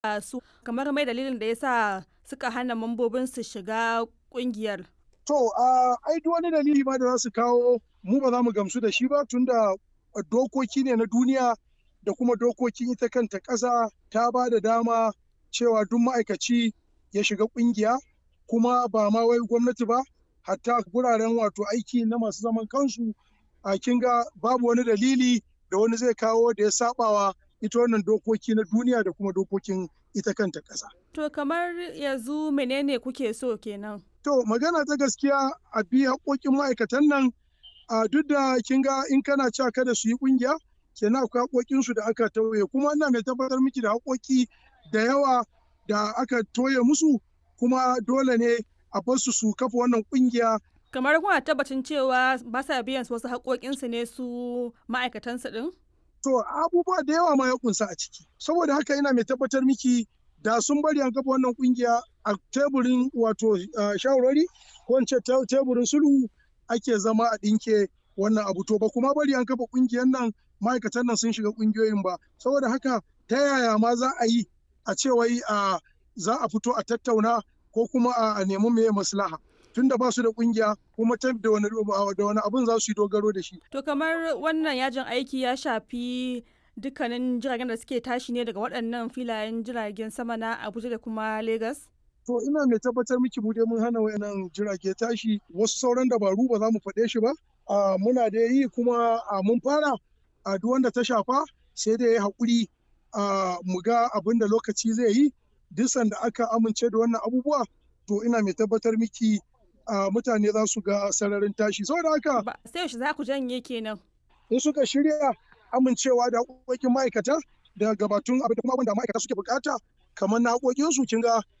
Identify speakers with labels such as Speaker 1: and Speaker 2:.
Speaker 1: su kamar mai dalilin da yasa suka hana mambobin su shiga kungiyar.
Speaker 2: To, ai duk wani dalili ma da za su kawo mu ba za mu gamsu da shi ba tunda dokoki ne na duniya da kuma dokokin ita kanta ƙasa ta ba da dama cewa duk ma'aikaci ya shiga ƙungiya kuma ba ma wai gwamnati ba hatta guraren wato aiki na masu zaman kansu a kinga babu wani dalili da wani zai kawo da ya sabawa ita wannan dokoki na duniya da kuma dokokin ita kanta ƙasa.
Speaker 1: To kamar yanzu menene kuke so kenan?
Speaker 2: To magana ta gaskiya a bi haƙoƙin ma'aikatan nan a duk da kin ga in kana cewa kada su yi ƙungiya kenan akwai haƙoƙinsu da aka tauye kuma ina mai tabbatar miki da haƙoƙi da yawa da aka toye musu kuma dole ne a bar su su kafa wannan ƙungiya.
Speaker 1: Kamar kuna tabbacin cewa ba sa biyan wasu haƙoƙinsu ne su ma'aikatansu ɗin?
Speaker 2: To abubuwa da yawa ma ya kunsa a ciki. Saboda haka ina mai tabbatar miki da sun bari an kafa wannan kungiya a teburin wato shawarwari ko in ce teburin sulhu ake zama a ɗinke wannan abu to ba kuma bari an kafa kungiyar nan ma'aikatan nan sun shiga kungiyoyin ba saboda haka ta yaya ma za a yi a ce wai za a fito a tattauna ko kuma a nemi meye maslaha tunda ba su da kungiya kuma ta da wani da wani abun za su yi dogaro da shi
Speaker 1: to kamar wannan yajin aiki ya shafi dukkanin jiragen da suke tashi ne daga waɗannan filayen jiragen sama na Abuja da kuma Lagos?
Speaker 2: To ina mai tabbatar miki mu dai mun hana wayannan jirage tashi wasu sauran dabaru ba za mu faɗe shi ba. muna da yi kuma mun fara a duk wanda ta shafa sai da ya haƙuri mu ga abin da lokaci zai yi duk sanda aka amince da wannan abubuwa to ina mai tabbatar miki mutane za su ga sararin tashi saboda haka
Speaker 1: sai yaushe za ku janye kenan
Speaker 2: in suka shirya amincewa da haƙoƙin ma'aikata da gabatun abin da kuma abin da ma'aikata suke bukata kamar na haƙoƙinsu kin ga